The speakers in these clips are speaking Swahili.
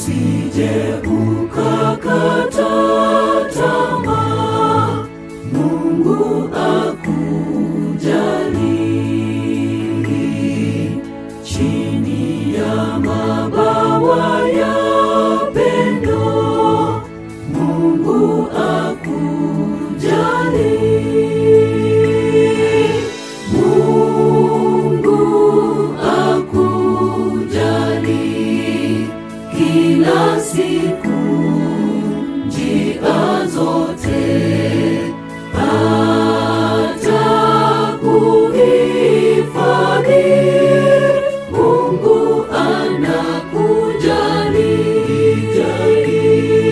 usije ukakata tamaa, Mungu akujali. Chini ya mabawa ya pendo, Mungu akujali. Mungu akujali kila siku, njia zote atakuhifadhi. Mungu anakujali, jali.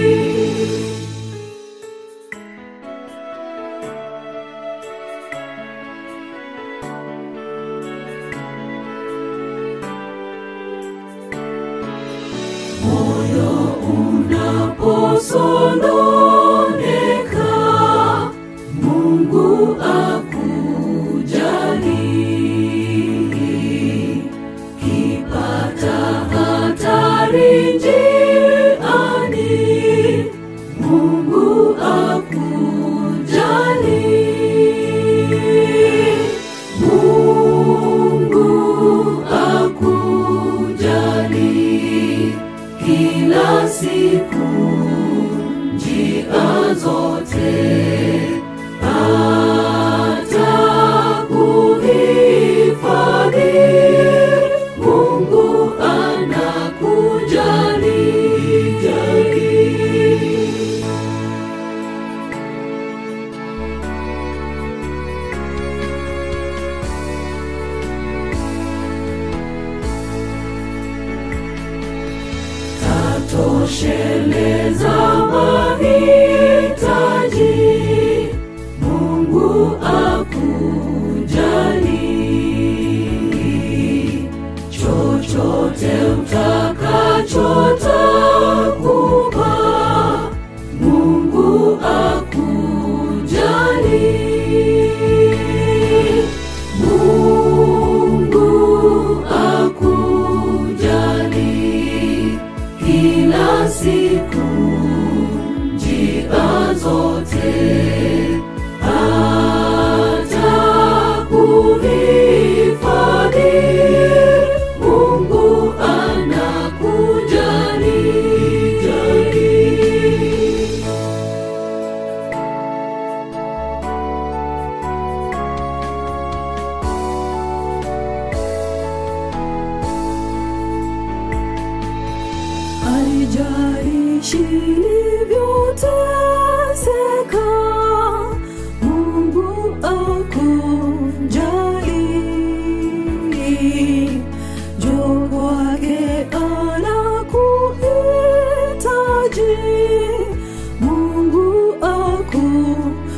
moyo unaposononeka, Mungu akujali. Kipata hatari njiani, Mungu akujali. Mungu akujali kila siku, njia zote atakuhifadhi. Mungu anakujali, jali. tatosheleza mahitaji, Mungu akujali. Chochote utakachotakupa, Mungu akujali. Mungu akujali kila siku, njia zote atakuhifadhi. Mungu anakujali, jali. haijalishi ilivyoteseka, Mungu akujali. Njoo kwake anakuhitaji, Mungu akujali.